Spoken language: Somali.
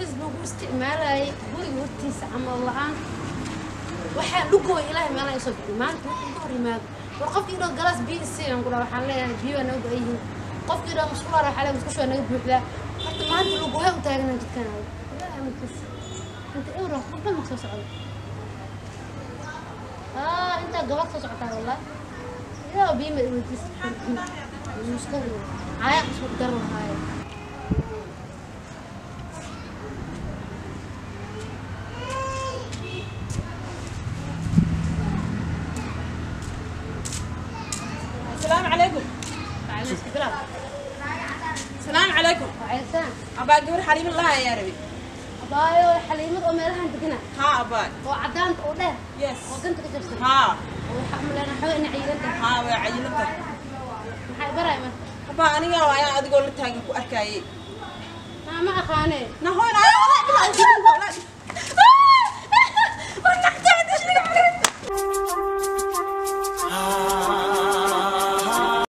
bes lagu isticmaalayay guriga hortiisa camal la-aan waxaa lugooy ilaahay meelaha isoo bixi maanta wuxuu ka hor yimaado war qofkii dhoo galaas biyo isiiyan ku dhaa waxaan leeyahay biyo waa naga go-an yihiin qofkii dhoo musqulaar waxaa leeyahay musqushu waa naga buuxdaa horta maanta lugooya u taagana jidkaan adag ilaahay amarkiisa inta ewra qofba ma soo socda aa intaa gabad soo socotaa wallah ilaa biyo ma iweydiis muska caaya isku dar lahaaye السلام عليكم وعلى استقرار السلام عليكم وعلى سلام أبا قبر حليم الله يا ربي abaayo xaliimad oo meelahan degana ها أبا oo cadaanta oo dheer يس oo ganta ka jirsan ها oo waxaa umaleena xawe ina ciidanta ها وعيلتك maxay baray marka أبا أنا يا ويا أدقول لك تاجي أركاي maa ma aqaane نهون أنا